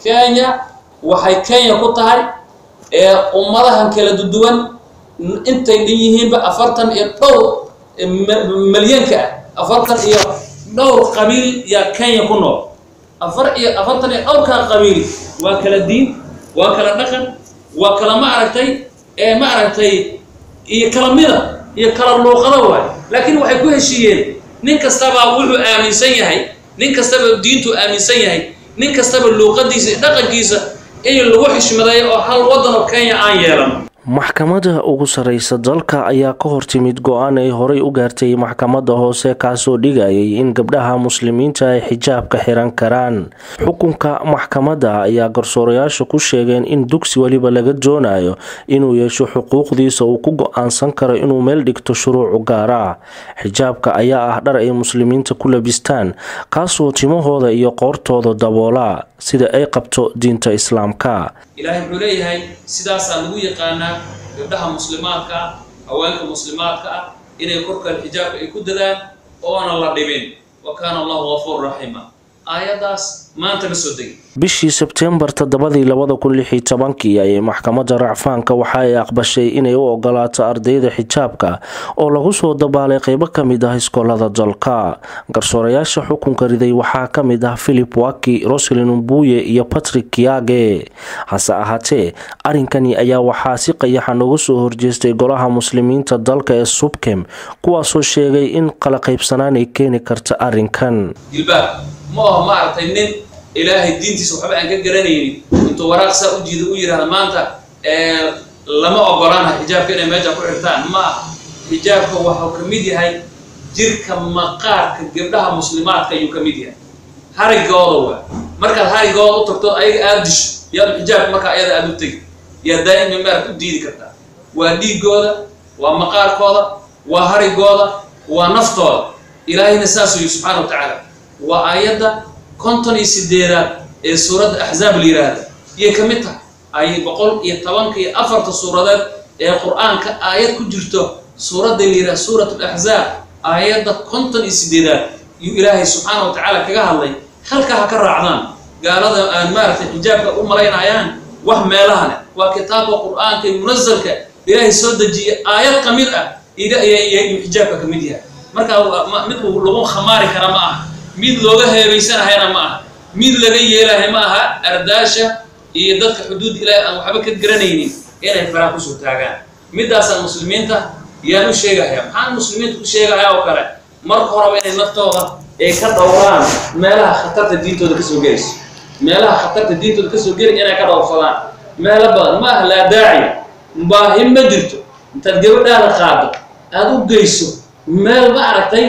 kenya waxay kenya ku tahay ee ummadahan kala duduwan intay dhan yihiinba afartan iyo dhowr malyanka ah afartan iyo dhowr qabiil yaa kenya ku nool afar iyo afartan iyo dhowrkaa qabiil waa kala diin waa kala dhaqan waa kala ma aragtay ee ma aragtay iyo kala mida iyo kala luuqada waay laakiin waxay ku heshiiyeen nin kastaba wuxuu aaminsan yahay nin kastaba diintuu aaminsan yahay nin kastaba luuqadiisa iyo dhaqankiisa in lagu xishmadeeyo oo hal waddan oo kenya aan yeelano maxkamadda ugu sarreysa dalka ayaa ka hortimid go-aan ay horey u gaartay maxkamadda hoose kaasoo dhigayay in gabdhaha muslimiinta ay xijaabka xiran karaan xukunka maxkamadda ayaa garsoorayaasha ku sheegeen in dugsi weliba laga doonayo inuu yeesho xuquuqdiisa uu ku go-aansan karo inuu meel dhigto shuruucu gaar ah xijaabka ayaa ah dhar ay muslimiinta ku labistaan kaasoo timahooda iyo qoortooda daboolaa sida ay qabto diinta islaamka ilaahay wuxuu leeyahay sidaasaa lagu yaqaanaa gabdhaha muslimaadka ah haweenka muslimaadka ah inay korkaan xijaabka ay ku dadaan oona la dhibin wa kaana allahu gafuur raxiima aayaddaas maanta ma soo degi bishii sebteembar toddobadii labada kun lix iyo tobankii ayay maxkamadda racfaanka waxa ay aqbashay inay u ogolaato ardayda xijaabka oo lagu soo dabaalay qeybo ka mid ah iskoolada dalka garsoorayaasha xukunka riday waxaa ka mid ah philip waki roslin mbuye iyo patrick kiage hase ahaatee arrinkani ayaa waxaa si qayaxan uga soo horjeestay golaha muslimiinta dalka ee subkem kuwaasoo sheegay in kala qaybsanaan ay keeni karta arrinkan ma aho maaragtay nin ilaahay diintiisa waxba aan ka garanaynin intuu waraaq saa u jiida u yidhahda maanta lama ogolaana xijaabka inay meesha ku xirtaan ma aha xijaabka waxuu ka mid yahay jirka maqaarka gabdhaha muslimaadka ayuu ka mid yahay harigooda waa markaad harigooda u tagto ayaga aada disho yaad xijaabka markaa ayada aada u tegi yaa daa'ima maarad u diidi kartaa waa dhiigooda waa maqaarkooda waa harigooda waa naftooda ilaahayna saasuu yihi subxaana wa tacaala waa aayadda konton iyo sideedaad ee suuradda axzaab la yidhaahda iyay ka mid tahay ay boqol iyo tobanka iyo afarta suuradeed ee qur-aanka aayad ku jirto suuradda la yidhahda suurat alaxzaab aayadda konton iyo sideedaad yuu ilaahay subxaana wa tacaala kaga hadlay halkaa ha ka raacdaan gaalada aan maaragtay xijaabka u malaynayaan wax meelahane waa kitaabka qur-aanka iyo munasalka ilaahay soo dejiye aayad ka mid ah yuu xijaabka ka mid yahay marka mid lagu khamaari kara ma aha mid looga heebeysanahayna ma aha mid laga yeelahay ma aha ardaasha iyo dadka xuduud ilaahi aan waxba ka garanaynin inay faraha kusoo taagaan middaasaan muslimiinta yaan u sheegahaya maxaan muslimiinta u sheegahaya oo kale marka horeba inay naftooda ay ka dhowraan meelaha khatarta diintooda kasoo gelayso meelaha khatarta diintooda kasoo gelay inay ka dhowrsadaan meelo badan ma aha laa daaciya baahi ma jirto intaad gabadhaada qaado aada u geyso meel ma aragtay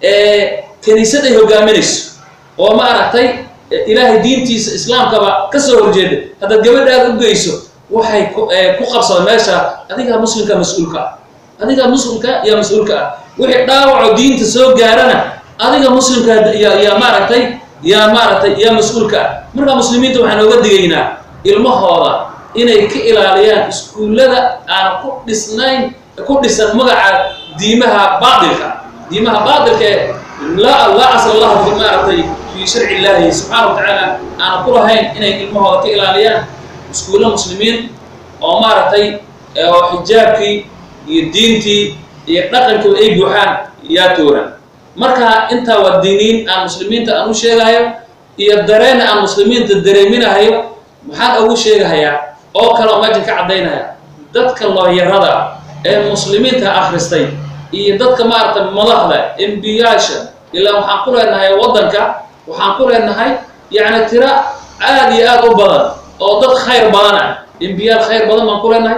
kaniisad ay hogaaminayso oo ma aragtay ilaahay diintiisa islaamkaba ka soo horjeeda haddaad gabadhaada u geyso waxay ku qabsada meesha adigaa muslimka mas-uulka ah adigaa muslimka yaa mas-uulka ah wixii dhaawaco diinta soo gaarana adiga muslimka yaa maaragtay yaa maaragtay yaa mas-uulka ah markaa muslimiinta waxaan ooga digaynaa ilmahooda inay ka ilaaliyaan iskuullada aan ku dhisnayn ku dhisan magaca diimaha baatilka diimaha baatilka ee laa laa asla lahu fi maaragtay fii sharci illaahi subxaana wa tacaala aana ku lahayn inay ilmahooda ka ilaaliyaan iskuulla muslimiin oo maaragtay oo xijaabkii iyo diintii iyo dhaqankii ay buuxaan yaa tooran marka intaa waa diiniin aan muslimiinta aan u sheegahayo iyo dareena aan muslimiinta dareeminahayo maxaan ugu sheegahayaa oo kale oo meesha ka caddaynaya dadka looyarada ee muslimiinta akhristay iyo dadka maaragtay madaxda embiyaasha ilaa waxaan ku leenahay waddanka waxaan ku leenahay yacni tiro aad iyo aad u badan oo dad khayr badan ah embiyaal khayr badan baan ku leenahay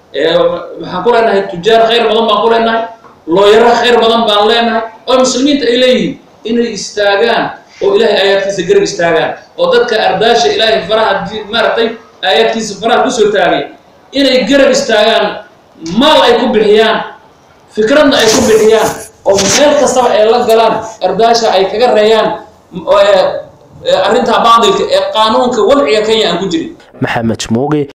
waxaan ku leenahay tujaar khayr badan baan ku leenahay looyaro khayr badan baan leenahay oo muslimiinta ay leeyihiin inay istaagaan oo ilaahay aayaadkiisa garab istaagaan oo dadka ardaasha ilaahay faraha maaragtay aayaadkiisa faraha kusoo taagay inay garab istaagaan maal ay ku bixiyaan fikradna ay ku bixiyaan oo meel kastaba ay la galaan ardaasha ay kaga reeyaan arrintaa baadilka ee qaanuunka wadciga kenya aan ku jirin maxamed mooge